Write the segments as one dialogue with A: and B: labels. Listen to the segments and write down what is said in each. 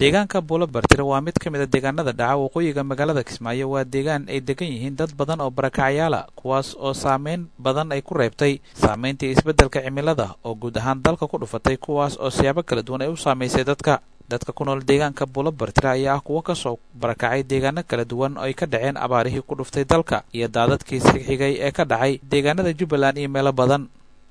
A: deegaanka buulo bartire waa mid ka mid a deegaanada dhaca waqooyiga magaalada kismaayo waa deegaan ay degan yihiin dad badan oo barakacyaala kuwaas oo saameyn badan ay ku reebtay saameyntii isbeddelka cimilada oo guud ahaan dalka ku dhufatay kuwaas oo siyaabo kala duwan ay u saamaysay dadka dadka ku nool deegaanka buulo bartire ayaa ah kuwo kasoo barakacay deegaano kala duwan oo ay ka dhaceen abaarihii ku dhuftay dalka iyo daadadkii sixigay ee ka dhacay deegaanada jubbaland iyo meelo badan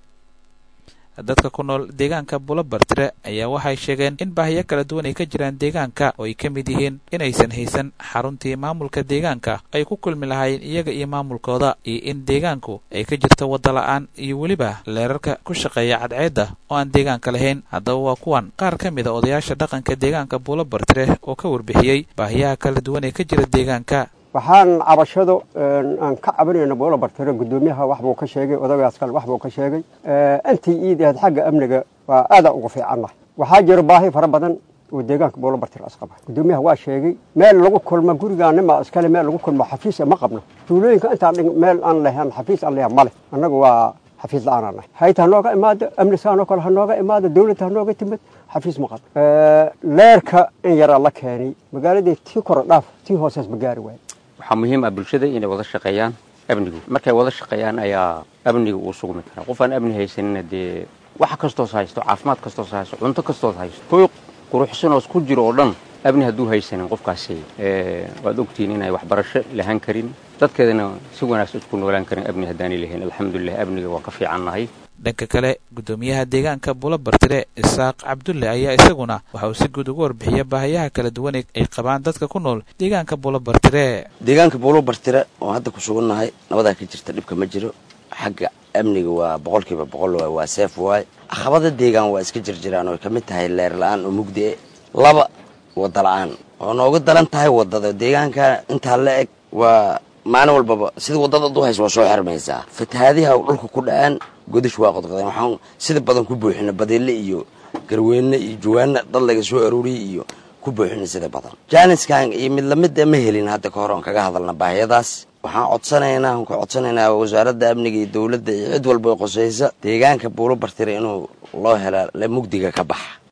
A: dadka ku nool deegaanka buulo bartire ayaa waxay sheegeen in baahiyo kala duwan ay ka jiraan deegaanka oo ay ka mid yihiin inaysan haysan xaruntii maamulka deegaanka ay ku kulmi lahaayeen iyaga iyo maamulkooda iyo in deegaanku ay ka jirto wadda la-aan iyo weliba leerarka ku shaqeeya cadceedda oo aan deegaanka lahayn haddaba waa kuwan qaar ka mid a odayaasha dhaqanka deegaanka buulo bartire oo ka warbixiyey baahiyaha kala duwan ee ka jira deegaanka
B: waxaan cabashado aan ka cabanayna buulo bartire guddoomiyaha waxbuu ka sheegay odagaas kale waxbuu ka sheegay intii iidaheed xagga amniga waa aada uga fiicannahay waxaa jira baahi fara badan oo deegaanka buulo bartire asqaba guddoomiyaha waa sheegay meel lagu kulmo gurigaanima iskale meel lagu kulmo xafiis ma qabno tuulooyinka intaan meel aan lahan xafiis aan lahan male annaga waa xafiis la-aan nahay hayta hanooga imaado amnisaanoo kale hanooga imaado dawladda hanooga timid xafiis ma qabno leerka in yaraa la keenay magaaladii tii kora dhaaf tii hoosees ma gaari waayo
C: waxaa muhiim ah bulshada inay wada shaqeeyaan amnigu markay wada shaqeeyaan ayaa amniga uu sugmi karaa qof aan amni haysanina dee wax kastoos haysto caafimaad kastoos haysto cunto kastoos haysto hoy quruxsanoos ku jiro oo dhan amni hadduu haysanin qofkaasi waad ogtihiin inay waxbarasho lahaan karin dadkeedana si wanaagsan isku noolaan karin amni haddaanay lahayn alxamdulilah amniga waa ka fiicannahay
A: dhanka kale guddoomiyaha deegaanka buulo bartire isaaq cabdulle ayaa isaguna waxa uu si guud uga warbixiya baahiyaha kala duwan ay qabaan dadka ku nool deegaanka buulo bartire
D: deegaanka buulo bartire oo hadda ku sugannahay nabadaa ka jirta dhibka ma jiro xagga amniga waa boqolkiiba boqol waay waa seef waay caqabada deegaan waa iska jirjiraan oo ay ka mid tahay leer la-aan oo mugdi e laba wadda la-aan oo nooga daran tahay waddada deegaanka intaa la eg waa maalin walbaba sida waddada ad u haysa waa soo xirmaysaa fatahaadiha dhulka ku dhacaan godash waa qodqodeen waxaan sida badan ku buuxina badeelle iyo garweyne iyo jawaana dad laga soo arooriyey iyo ku buuxina sida badan jaaniskan iyo mid lamida ma helin hadda ka hor oon kaga hadalna baahiyadaas waxaan codsanaynaa aan ka codsanaynaa wasaaradda amniga iyo dowladda iyo cid walba qosaysa deegaanka buulo bartire inuu loo hela mugdiga ka baxa